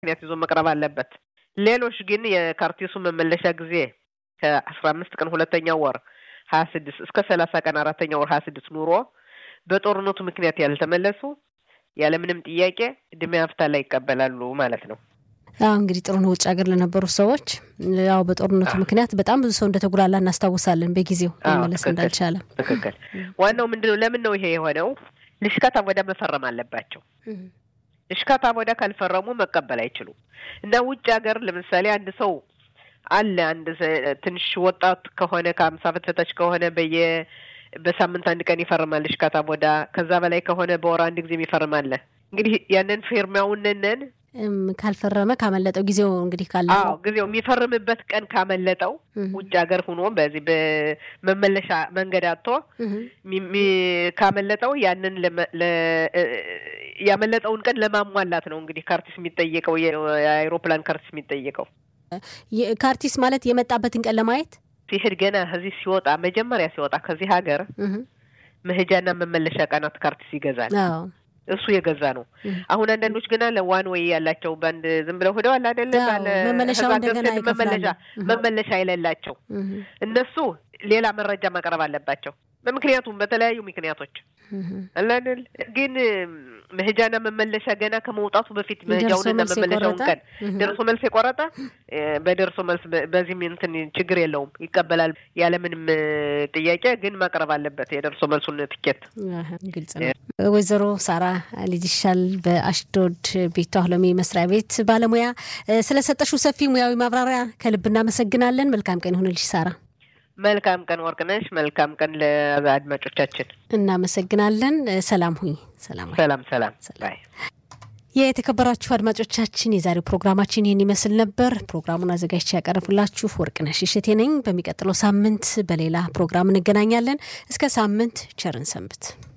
ምክንያት ይዞ መቅረብ አለበት። ሌሎች ግን የካርቲሱ መመለሻ ጊዜ ከአስራ አምስት ቀን ሁለተኛው ወር ሀያ ስድስት እስከ ሰላሳ ቀን አራተኛው ወር ሀያ ስድስት ኑሮ በጦርነቱ ምክንያት ያልተመለሱ ያለምንም ጥያቄ እድሜ አፍታላ ይቀበላሉ ማለት ነው። አዎ እንግዲህ ጥሩ ነው። ውጭ ሀገር ለነበሩ ሰዎች ያው በጦርነቱ ምክንያት በጣም ብዙ ሰው እንደተጉላላ እናስታውሳለን። በጊዜው መመለስ እንዳልቻለ ትክክል። ዋናው ምንድነው? ለምን ነው ይሄ የሆነው? ልሽካታ ወደ መፈረም አለባቸው። ልሽካታ ወደ ካልፈረሙ መቀበል አይችሉም። እና ውጭ ሀገር ለምሳሌ አንድ ሰው አለ አንድ ትንሽ ወጣት ከሆነ ከአምሳ ዓመት በታች ከሆነ በየ በሳምንት አንድ ቀን ይፈርማል ልሽካታ ቦዳ። ከዛ በላይ ከሆነ በወር አንድ ጊዜም ይፈርማል። እንግዲህ ያንን ፊርማውንነን ካልፈረመ ካመለጠው ጊዜው እንግዲህ ካለ አዎ ጊዜው የሚፈርምበት ቀን ካመለጠው ውጭ ሀገር ሁኖ በዚህ በመመለሻ መንገድ አጥቶ ካመለጠው ያንን ያመለጠውን ቀን ለማሟላት ነው እንግዲህ ካርቲስ የሚጠየቀው የአይሮፕላን ካርቲስ የሚጠየቀው። ካርቲስ ማለት የመጣበትን ቀን ለማየት ሲሄድ ገና ከዚህ ሲወጣ መጀመሪያ ሲወጣ ከዚህ ሀገር መሄጃና መመለሻ ቀናት ካርቲስ ይገዛል። እሱ የገዛ ነው። አሁን አንዳንዶች ገና ለዋን ወይ ያላቸው በአንድ ዝም ብለው ሄደዋል አይደለ? መመለሻው እንደገና መመለሻ መመለሻ የሌላቸው እነሱ ሌላ መረጃ ማቅረብ አለባቸው። በምክንያቱም በተለያዩ ምክንያቶች አላደል ግን መሄጃና መመለሻ ገና ከመውጣቱ በፊት መሄጃውንና መመለሻውን ቀን ደርሶ መልስ የቆረጠ በደርሶ መልስ በዚህም እንትን ችግር የለውም ይቀበላል፣ ያለምንም ጥያቄ ግን ማቅረብ አለበት የደርሶ መልሱን ትኬት። ግልጽ ነው። ወይዘሮ ሳራ ልጅሻል በአሽዶድ ቤቷ ሎሚ መስሪያ ቤት ባለሙያ ስለሰጠሹ ሰፊ ሙያዊ ማብራሪያ ከልብ እናመሰግናለን። መልካም ቀን ይሁንልሽ ሳራ። መልካም ቀን ወርቅነሽ። መልካም ቀን ለአድማጮቻችን እናመሰግናለን። ሰላም ሁኝ። ሰላም ሰላም ሰላም። ባይ የተከበራችሁ አድማጮቻችን የዛሬው ፕሮግራማችን ይህን ይመስል ነበር። ፕሮግራሙን አዘጋጅቼ ያቀረብላችሁ ወርቅነሽ እሸቴ ነኝ። በሚቀጥለው ሳምንት በሌላ ፕሮግራም እንገናኛለን። እስከ ሳምንት ቸርን ሰንብት።